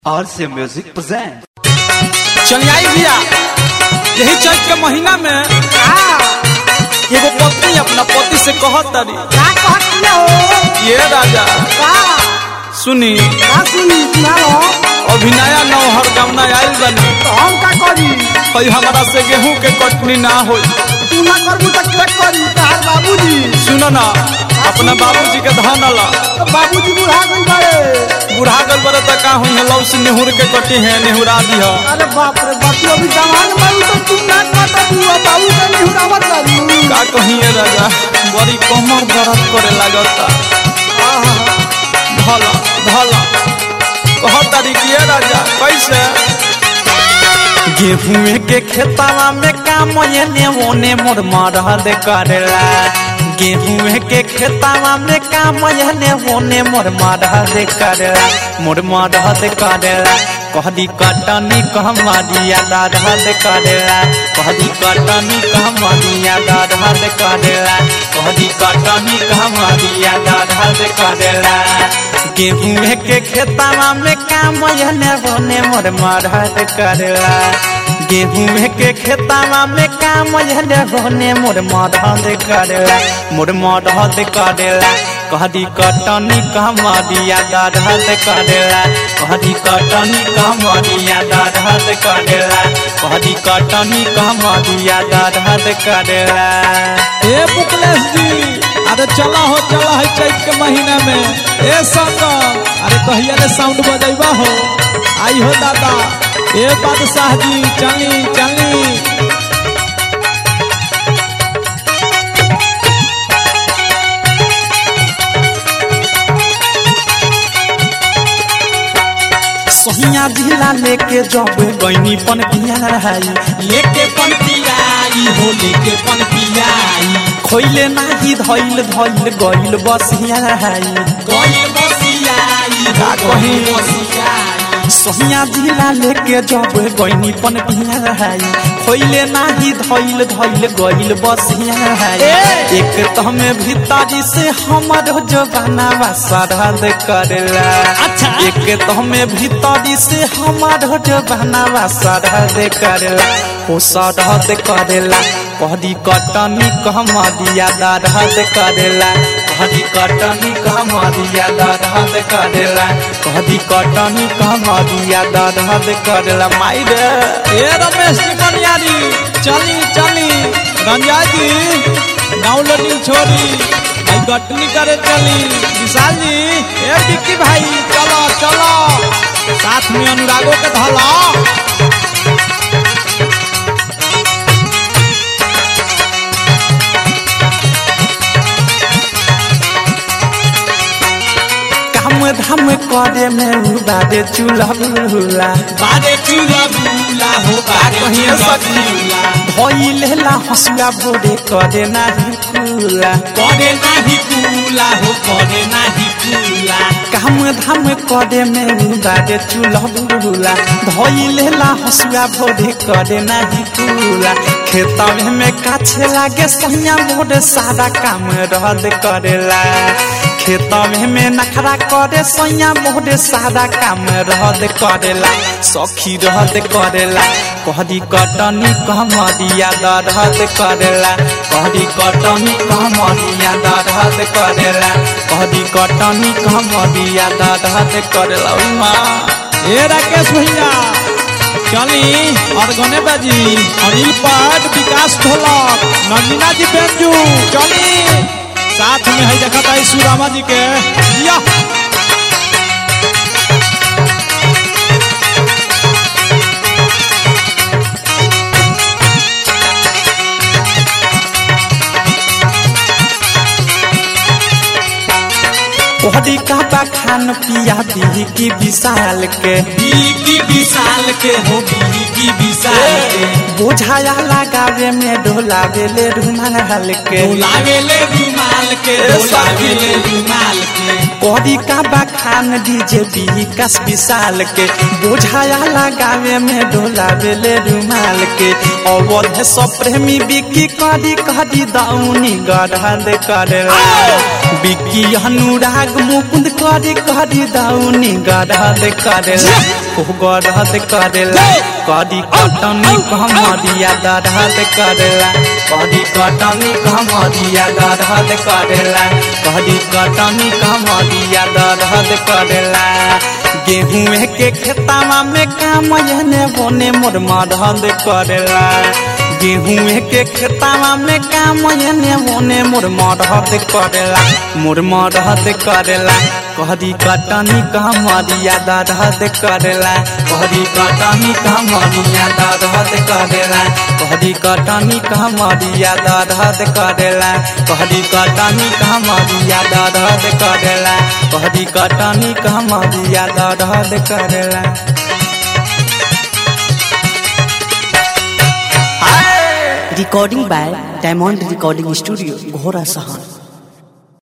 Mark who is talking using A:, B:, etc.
A: RC Music presents.
B: चलियाई भैया यही चैत के महीना में एगो पत्नी अपना पति से कहत तारी
C: का कहतिया हो
B: ये राजा
C: का
B: सुनी
C: का सुनी सुनाओ
B: अभी नया नौहर गमना आयल बनी
C: तो हम का करी
B: कहीं हमारा से गेहूं के कटनी ना होई
C: तू ना करबू तो के करी तार बाबूजी
B: सुनो ना अपना बाबूजी के धन ला
C: तो बाबूजी बुढ़ा गई बड़े
B: बुढ़ा गल बरे तो का हुई है लव से नेहुर के कटी है नेहुरा दी है
C: अरे बाप रे बाप तू अभी जवान बाबू तो तू ना कहता तू बाबू का नहीं हुरावत करू
B: का कही है राजा बड़ी कमर दर्द करे लागता भला भला कहत तारी कि ये राजा कैसे गेहूं के खेतवा में काम एने ओने मोर मरहद करेला गेहूं के खेतवा में काम एने ओने मोर मरहद करेला मोर मरहद करेला कहदी कटनी कहमदिया दरहद करेला कहदी कटनी कहमदिया दरहद करेला कहदी कटनी कहमदिया दरहद करेला गेहूं के खेतवा में काम एने ओने मोर मरहद करेला गेहूं के खेतवा में काम एने ओने मोर मरहद करेला मोर मरहद करेला कहदी कटनी कहमदिया दरहद करेला कहदी कटनी कहमदिया दरहद करेला कहदी कटनी कहमदिया दरहद करेला
D: ए मुकलेश जी अरे चला हो चला है चैत के महीना में ए संगम अरे कहिया ले साउंड बजैबा हो आई हो दादा ए बादशाह जी चली चली
B: सोहिया जिला लेके जब गईनी पन पियाई
D: लेके पन पियाई हो लेके पन पियाई
B: खोइले नाही धइल धइल गइल बसियाई
D: कोई बसियाई
B: का कही?
D: बसियाई
B: सोहिया जिला लेके जब गईनी पन पियाई खोइले नाही धइल धइल गइल बसियाई एक तमे भीतरी से हमर जवाना सरहद करेला
D: अच्छा।
B: एक तमे भीतरी से हमर जवाना सरहद करेला ओ सरहद करेला कहदी कटनी कहमदिया दरहद करेला कहदी कटनी कहमदिया दरहद करेला कहदी कटनी कहमदिया दरहद करेला माई रे
D: ए रमेश जी बनियारी चली चली रंजा जी डाउनलोडिंग छोड़ी भाई गटनी करे चली विशाल जी ए डिक्की भाई चलो चलो साथ में अनुरागो के धला
B: काम धाम करे में उबारे चूल्हा बुला
D: बारे चूल्हा बुला हो बारे
B: कहिए
D: चूल्हा
B: सखी।
D: बुला
B: भइलेला हसुआ भोरे करे नाही कुला
D: करे नाही कूला हो करे नाही कूला
B: काम धाम करे में उबारे चूल्हा बुला धइलेला हसुआ भोरे करे नाही कुला खेतवे में काछे लागे सैया मोर सारा काम रद करेला खेतवे में नखरा करे सैया मोर सारा काम रद करेला सखी रद करेला कहदी कटनी कहमदिया दरहद करेला कहदी कटनी कहमदिया दरहद करेला कहदी कटनी कहमदिया दरहद करेला ओइ माँ
D: ए राकेश भैया चली और गने बाजी अनिल पाट विकास ढोलक नंदिना जी बेंजू चली साथ में है देखा था सुरामा जी के या
B: कहदी काबा खान पिया दी की विशाल के
D: की विशाल के हो की विशाल के
B: बोझाया लगावे में ढोलावे ले रुमाल के
D: लागे ले रुमाल के
B: ए
D: लागे ले रुमाल के
B: कौड़ी का बखान डीजे विकास विशाल के बोझाया लगावे में डोलावे ले रुमाल के अवध सब प्रेमी बिकी करी करी दौनी गढ़ करेला बिकी अनुराग मुकुंद करी करी दौनी गढ़ करेला ओ गढ़ करेला करी कटनी कमरिया गढ़ करेला करी कटनी कमरिया गढ़ करेला करी कटनी कमरिया गढ़ करेला गेहूं के खेतावा में काम एने बोने मोर मदद करेला गेहूं के खेतावा में काम एने बोने मोर मदद करेला मोर मदद करेला कहरी कटनी कमरिया दर्द करेला कहरी कटनी कमरिया दर्द करेला कहरी कटनी कमरिया दर्द करेला कहरी कटनी कमरिया दर्द करेला कहरी कटनी कमरिया दर्द करेला
E: recording by Diamond Recording Studio, Ghora Sahan.